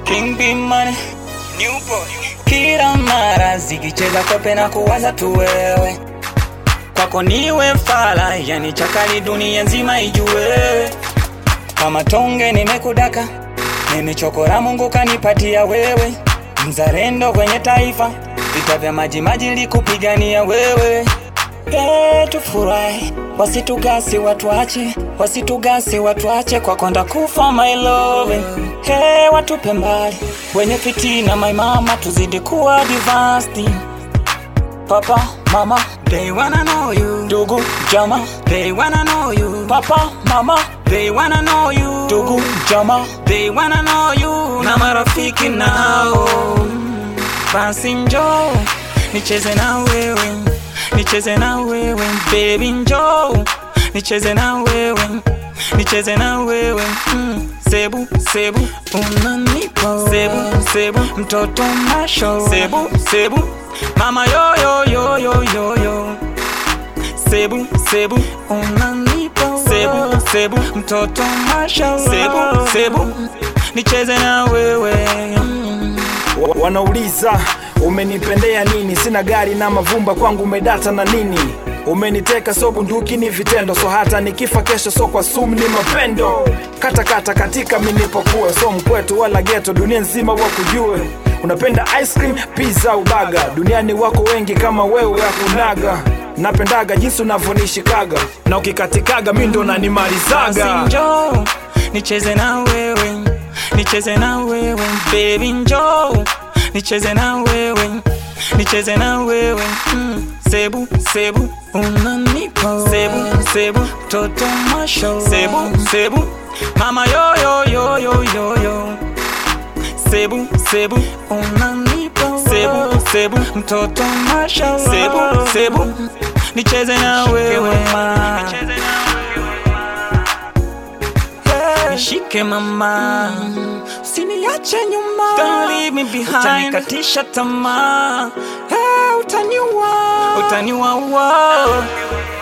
King B Money New boy Kila mara zikicheza kope na kuwaza tu wewe kwako niwe fala, yani chakali dunia nzima ijue. Kama tonge nimekudaka, nimechokora Mungu kanipatia wewe, mzalendo kwenye taifa, vita vya maji maji likupigania wewe. Hey, tufurahi, wasitugasi watuache, wasitugasi watuache, kwa konda kufa my love. Hey, watupe mbali wenye fitina, my mama, tuzidi kuwa divasti Papa, mama, they wanna know you. Dugu, jama, they wanna know you. Papa, mama, they wanna know you. Dugu, jama, they wanna know you. Na marafiki nao, basi njoo nicheze na wewe, nicheze na wewe, baby njoo nicheze na wewe, nicheze na wewe mm. Sebu, sebu, unanipa sebu, sebu, mtoto masho sebu, sebu, mama yo yo yo yo yo yo sebu, sebu, unanipa sebu, sebu, mtoto masho sebu, sebu, nicheze na wewe Wa- Wanauliza umenipendea nini? Sina gari na mavumba, kwangu umedata na nini? Umeniteka so bunduki ni vitendo, so hata nikifa kesho, so kwa sumu ni mapendo. Kata kata katika minipokuwa, so mkwetu wala geto, dunia nzima wakujue. Unapenda ice cream, pizza, ubaga, duniani wako wengi kama wewe hakunaga. Napendaga jinsi unavyonishikaga na ukikatikaga mi ndo nanimalizaga. Basi njoo nicheze na wewe, nicheze na wewe baby, njoo nicheze na wewe, nicheze na wewe mm. Sebu sebu unanipa sebu sebu toto masho sebu sebu mama yo yo yo yo yo yo sebu sebu unanipa sebu sebu mtoto masho sebu sebu nicheze na wewe Nishike mama, usiniache nyuma, don't leave me behind, utanikatisha tamaa, hey, utaniua, utaniua, wow.